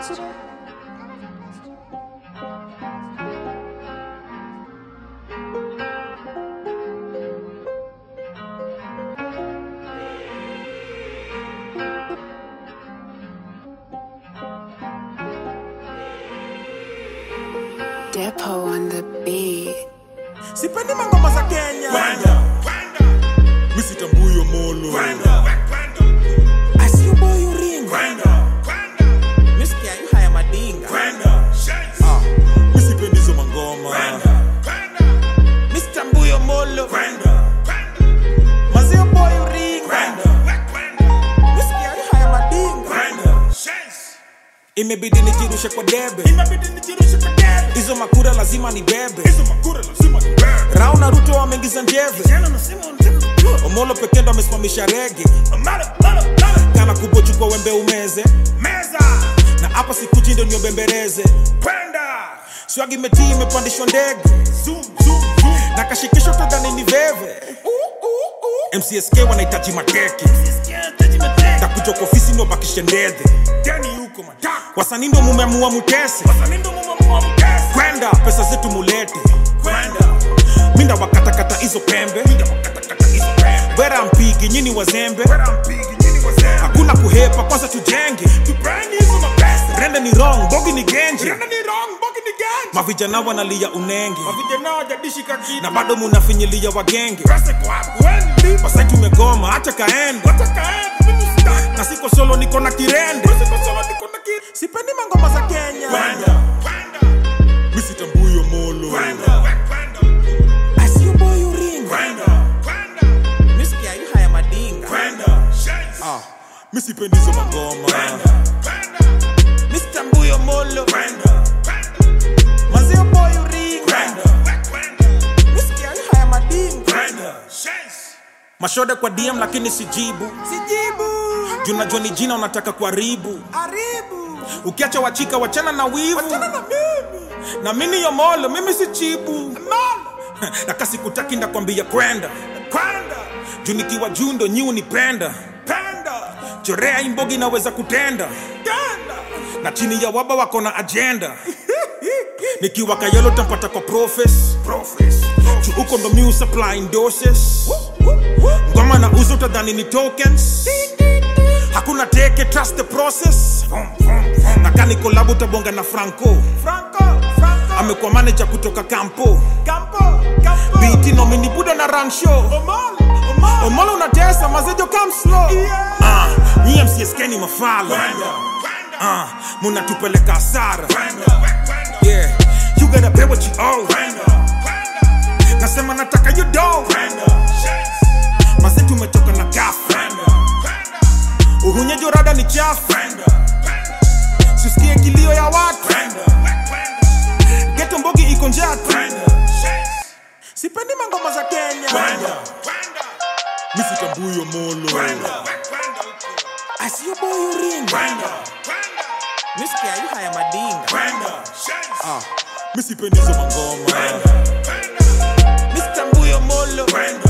pasture. Depot on the beat. sipendi mangoma za kenya misitambuyo molo asiuboyuringa misikia yu haya madinga Ah, misipendi hizo mangoma misitambuyo molo mazio boyuringa misikia yu haya madinga imebidi nijirushe kwa debe hizo makura lazima ni bebe rao na ruto wameingiza njeve omolo pekee ndo amesimamisha rege kana kubochukwa wembe umeze na hapa sikuji ndo niobembereze swagi metii imepandishwa ndege na kashikisho tadhani ni veve mcsk wanahitaji mateke takuja kwa ofisi ndo bakishe ndedhe wasanii ndo mumeamua mutese kwenda pesa zetu mulete minda wakatakata hizo pembe wera mpigi nyini wazembe hakuna kuhepa kwanza tujenge rende ni wrong bogi ni genje mavijana wanalia unenge na bado munafinyilia wagenge wasai tumegoma hacha kaende na siko solo niko na kirende sipendi mangoma za kenya misitambuyo molo asiuboyuringa misikia yu haya madinga Ah, misipendi hizo mangoma misitambuyo molo mazio boyuringa misikia yu haya madinga mashode kwa dm lakini sijibu sijibu junajua ni jina unataka kuharibu haribu ukiacha wachika wachana na wivu wachana na mimi na mimi yomolo mimi si chibu na kasi kutaki ndakwambia kwenda kwenda juu nikiwa juu ndo nyi unipenda penda chorea imbogi naweza kutenda tenda na chini ya waba wako na ajenda nikiwa kayelo tampata kwa profes juu huko ndo mi supplying doses ngoma na uzo utadhani ni tokens hakuna teke trust the process na kani kolabu utabonga na franco amekuwa manager kutoka kampo biti nomini buda na run show omolo unatesa mazejo come slow Ah, nyie mcsk ni mafala Ah, munatupeleka hasara yeah you gotta pay what you owe nasema nataka you do maze tumetoka na gafu uhunyejo rada ni chafu sisikie kilio ya watu geto mbogi iko njatu sipendi mangoma za kenya misitambuyo molo asiyoboyuringa misikia yu haya madinga Ah, misipendi hizo mangoma misitambuyo molo